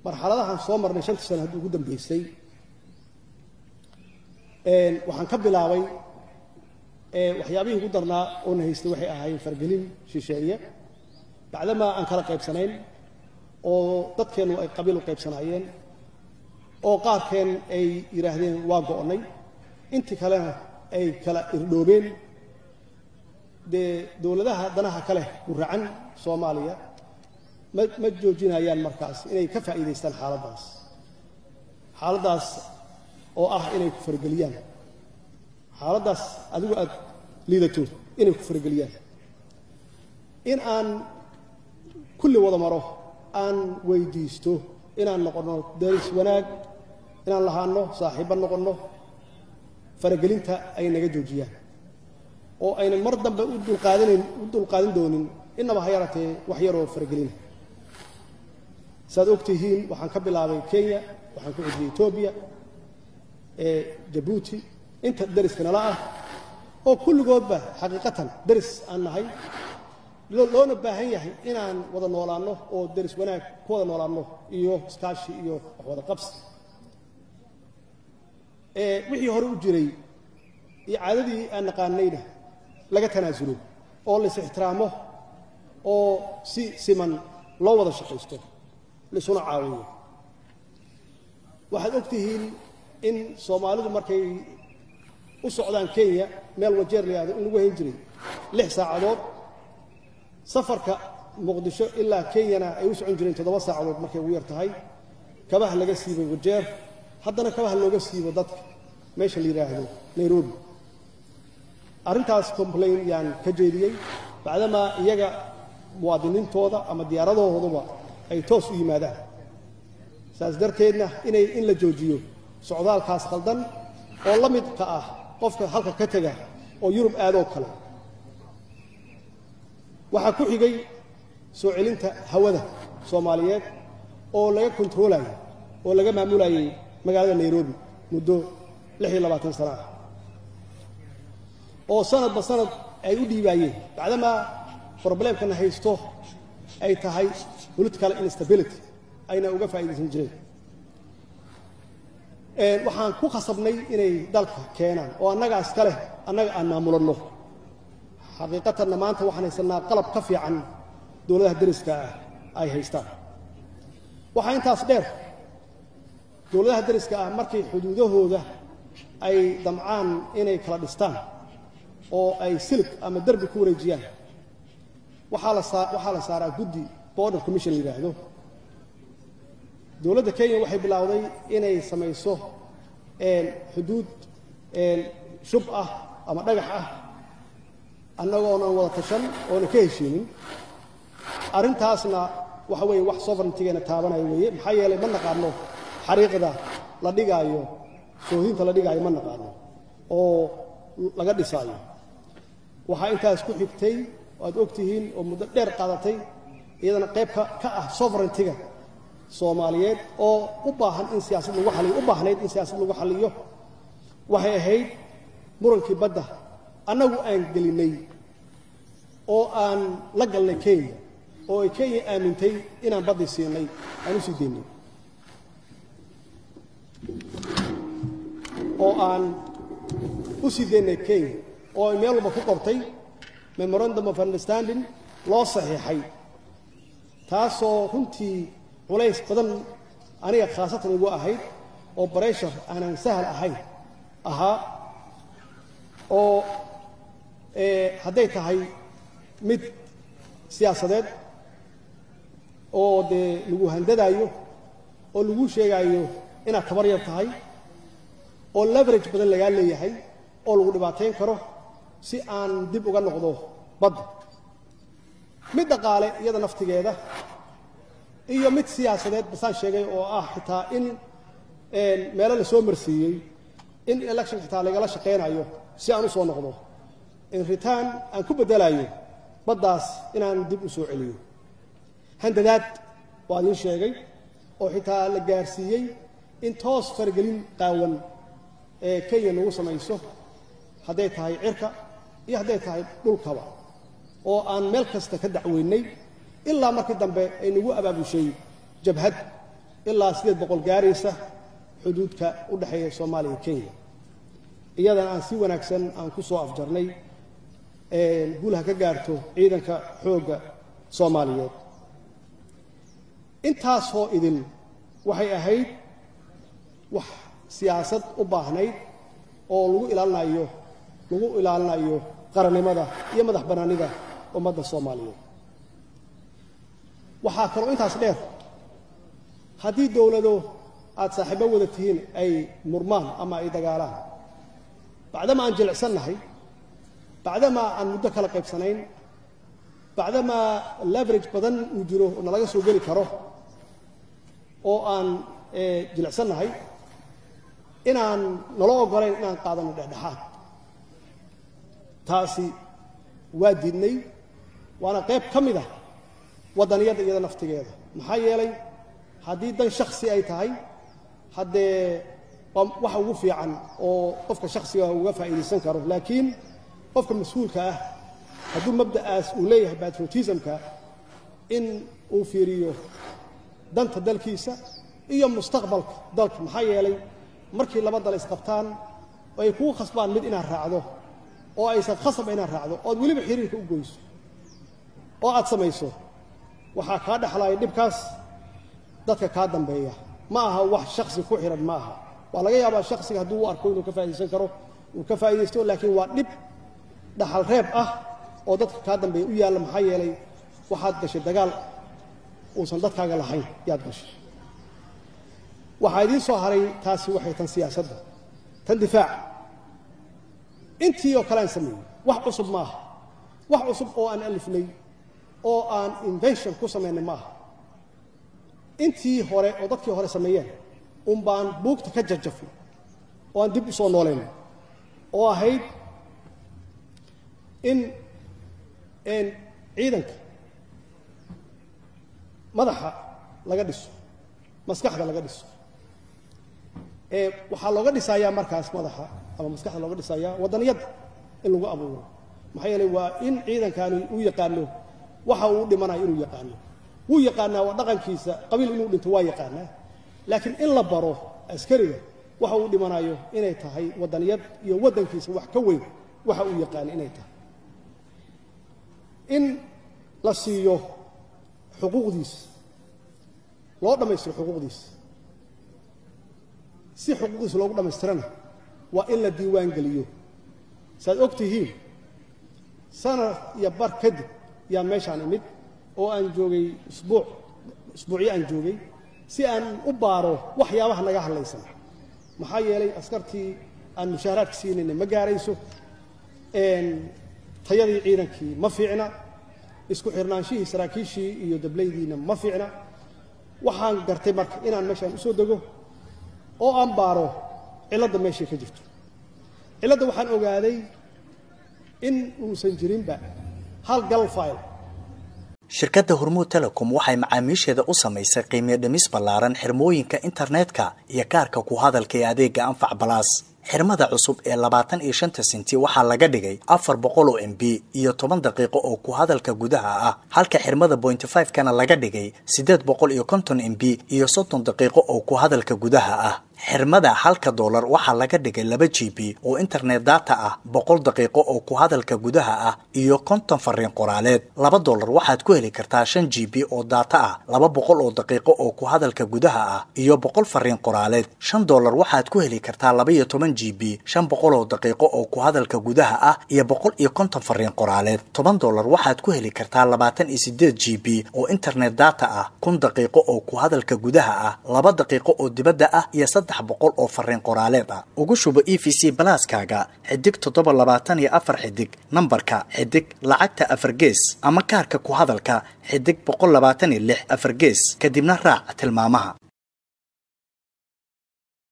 marxaladahan soo marnay shantii sano haddii ugu dambeysay waxaan ka bilaabay waxyaabihii ugu darnaa oo na haystay waxay ahaayeen fargelin shisheeye bacdamaa aan kala qaybsanayn oo dadkeennu ay qabiil u qaybsanaayeen oo qaarkeen ay yidhaahdeen waa go'onnay intii kalena ay kala irdhoobeen dee dowladaha danaha ka leh guracan soomaaliya ma ma joojinayaan markaas inay ka faa'iidaystaan xaaladdaas xaaladdaas oo ah inay ku farageliyaan xaaladdaas adigu aad liidato inay ku farageliyaan in aan kulli wada maro aan weydiisto inaan noqonno daris wanaag inaan lahaanno saaxiibba noqonno faragelinta ay naga joojiyaan oo aynan mar dambe u dulqaadanayn u dulqaadan doonin innaba ha yaratee wax yaroo faragelina saaad og tihiin waxaan ka bilaabay kenya waxaan ku xujiyey etoobiya ee jabuuti inta deriska nala ah oo kulligoodba xaqiiqatan deris aan nahay loona baahan yahay inaan wada noolaanno oo deris wanaag ku wada noolaanno iyo iskaashi iyo wax wada qabsi wixii hore u jiray iyo caadadii aan naqaanayna laga tanaasulo oo lais ixtiraamo oo si siman loo wada shaqaysto laisuna caawiyo waxaad og tihiin in soomaalidu markay u socdaan kenya meel wajeer la yihahdo in lagu hayn jiray lix saacadood safarka muqdisho ilaa kenyana ay u socon jireen toddoba saacadood markay ugu yar tahay kabaha laga siibay wajeer haddana kabaha looga siibo dadka meesha la yidhaahdo nairobi arrintaas complain yaan ka jeediyey bacdamaa iyaga muwaadiniintooda ama diyaaradahooduba ay toos u yimaadaan saas darteedna inay in la joojiyo socdaalkaas khaldan oo la midka ah qofka halka ka tega oo yurub aadoo kale waxaa ku xigay soo celinta hawada soomaaliyeed oo laga kontaroolayo oo laga maamulayay magaalada nairobi muddo lix iyo labaatan sana ah oo sanadba sanad ay u dhiibaayeen bacdamaa broblemkana haysto ay tahay political instability ayna uga faa'iidaysan jireen waxaan ku khasabnay inay dalka keenaan oo annagaas ka leh annaga aan maamulanno xaqiiqatanna maanta waxaan haysannaa qalab ka fiican dowladaha deriska ah ay haystaan waxaa intaas dheer dowladaha deriska ah markay xuduudahooda ay damcaan inay kala dhistaan oo ay silig ama derbi ku wareejiyaan waxaa la saa waxaa la saaraa guddi border commission la yidhaahdo dowladda kenya waxay bilowday inay samayso xuduud shub ah ama dhagax ah annagoonan wada tashan oonan ka heshiinin arrintaasna waxa weeye wax sovereigntigeena taabanaya weeye maxaa yeelay ma naqaano xariiqda la dhigaayo soohinta la dhigaayo ma naqaano oo laga dhisaayo waxaa intaas ku xigtay aad og tihiin oo muddo dheer qaadatay iyadana qayb ka ah sovereigntiga soomaaliyeed oo u baahan in siyaasad lagu xaliyo u baahnayd in siyaasad lagu xaliyo waxay ahayd murankii badda annagu aan gelinnay oo aan la galnay kenya oo ay kenya aamintay inaan baddii siinay aan u sii deynay oo aan u sii deynay kenya oo ay meel walba ku qortay memorandum of understanding loo saxiixay taasoo runtii culays badan aniga khaasatan igu ahayd oo bareshar aanan sahal ahayn ahaa oo hadday tahay mid siyaasadeed oo dee lagu handadaayo oo lagu sheegaayo inaad tabar yar tahay oo leverage badan lagaa leeyahay oo lagu dhibaatayn karo si aan dib uga noqdo badda mid dhaqaale iyada naftigeeda iyo mid siyaasadeed basaan sheegay oo ah xitaa in meelo la soo marsiiyey in election xitaa lagala shaqaynayo si aan u soo noqdo in return aan ku beddelayo baddaas inaan dib u soo celiyo handadaad waa idiin sheegay oo xitaa la gaarsiiyey in toos faragelin qaawan ee kenya nagu samayso hadday tahay cirka iyo hadday tahay dhulkaba oo aan meel kasta ka dacweynay ilaa markii dambe ay nagu abaabushay jabhad ilaa siddeed boqol gaaraysa xuduudka u dhexeeya soomaaliya iyo kenya iyadana aan si wanaagsan aan ku soo afjarnay guul ha ka gaarto ciidanka xoogga soomaaliyeed intaasoo idin waxay ahayd wax siyaasad u baahnayd oo lagu ilaalinayo lagu ilaalinayo qarannimada iyo madax bannaanida ummadda soomaaliyeed waxaa kaloo intaas dheer haddii dowlado aad saaxiibo wada tihiin ay murmaan ama ay dagaalaan bacdama aan jilicsannahay bacdamaa aan muddo kala qaybsanayn bacdamaa leverage badan uu jiro oo nalaga soo geli karo oo aan jilicsannahay inaan nala ogolayn inaan qaadano dhexdhexaad taasi waa diidnay waana qayb ka mid ah waddaniyadda iyada naftigeeda maxaa yeelay haddii dan shaksi ay tahay haddee waa waxa ugu fiican oo qofka shaksiga uga faa'iidaysan karo laakiin qofka mas-uulka ah hadduu mabda'aas uu leeyahay patriotismka in uu fiiriyo danta dalkiisa iyo mustaqbalka dalka maxaa yeelay markii laba dal isqabtaan oo ay kugu khasbaan mid inaad raacdo oo aysan khasab inaad raacdo ood weliba xiriirka u goyso oo aad samayso waxaa kaa dhexlaaya dhibkaas dadka kaa dambeeya ma aha wax shaksi ku xihan ma aha waa laga yaabaa shaksiga hadduu u arko inuu ka faa'idaysan karo uu ka faa'idaysto laakiin waa dhib dhaxal reeb ah oo dadka kaa dambeeya u yaalla maxaa yeelay waxaad gashay dagaal uusan dadkaaga lahayn yaad gashay waxaa idiin soo haray taasi waxay tan siyaasadda tan difaaca intii oo kale aan sameeyey wax cusub ma aha wax cusub oo aan alifnay oo aan invention ku samaynay ma aha intii hore oo dadkii hore sameeyeen un baan buugta ka jajafnay oo aan dib u soo noolaynay oo ahayd in ciidanka madaxa laga dhiso maskaxda laga dhiso waxaa looga dhisayaa markaas madaxa ama maskaxda looga dhisayaa waddaniyadda in lagu abuuro maxaa yeelay waa in ciidankani uu yaqaano waxa uu dhimanayo inuu yaqaano wuu yaqaanaa waa dhaqankiisa qabiil inuu dhinto waa yaqaanaa laakiin in la baro askariga waxa uu dhimanayo inay tahay waddaniyad iyo waddankiisa wax ka weyn waxa uu yaqaana inay tahay in la siiyo xuquuqdiisa loo dhammaystiro xuquuqdiisa si xuquuqdiisa loogu dhammaystirana waa in la diiwaan geliyo saaad og tihiin sanad iyo bar kadib yaan meeshaan imid oo aan joogay isbuuc isbuucyo aan joogay si aan u baaro waxyaabaha naga hadlaysan maxaa yeelay askartii aan mushaaharaadka siinayna ma gaarayso tayadii ciidankii ma fiicna isku xirnaanshihii saraakiishii iyo dablaydiina ma fiicna waxaan gartay marka inaan meeshaan u soo dego oo aan baaro cilladda meeshay ka jirto cilladda waxaan ogaaday in uusan jirinba hal gal file shirkadda hormuud telecom waxay macaamiisheeda u samaysay qiimiyo dhimis ballaaran xirmooyinka internetka iyo kaarka ku hadalka ee adeega anfac balaas xirmada cusub ee labaatan iyo shanta senti waxaa laga dhigay afar boqol oo m b iyo toban daqiiqo oo ku hadalka gudaha ah halka xirmada bointy five kana laga dhigay siddeed boqol iyo konton m b iyo soddon daqiiqo oo ku hadalka gudaha ah xirmada halka doolar waxaa laga dhigay laba g b oo internet data ah boqol daqiiqo oo ku hadalka gudaha ah iyo konton fariin qoraaleed laba doolar waxaad ku heli kartaa shan g b oo data ah laba boqol oo daqiiqo oo ku hadalka gudaha ah iyo boqol fariin qoraaleed shan doolar waxaad ku heli kartaa laba iyo toban g b shan boqol oo daqiiqo oo ku hadalka gudaha ah iyo boqol iyo konton fariin qoraaleed toban doolar waxaad ku heli kartaa labaatan iyo sideed g b oo internet data ah kun daqiiqo oo ku hadalka gudaha ah laba daqiiqo oo dibadda ah iyo saddex boqol oo fariin qoraaleed ah ugu shubo e v c balaaskaaga xidig toddoba labaatan iyo afar xidig nambarka xidig lacagta afar gees ama kaarka ku hadalka xidig boqol labaatan iyo lix afar gees kadibna raac tilmaamaha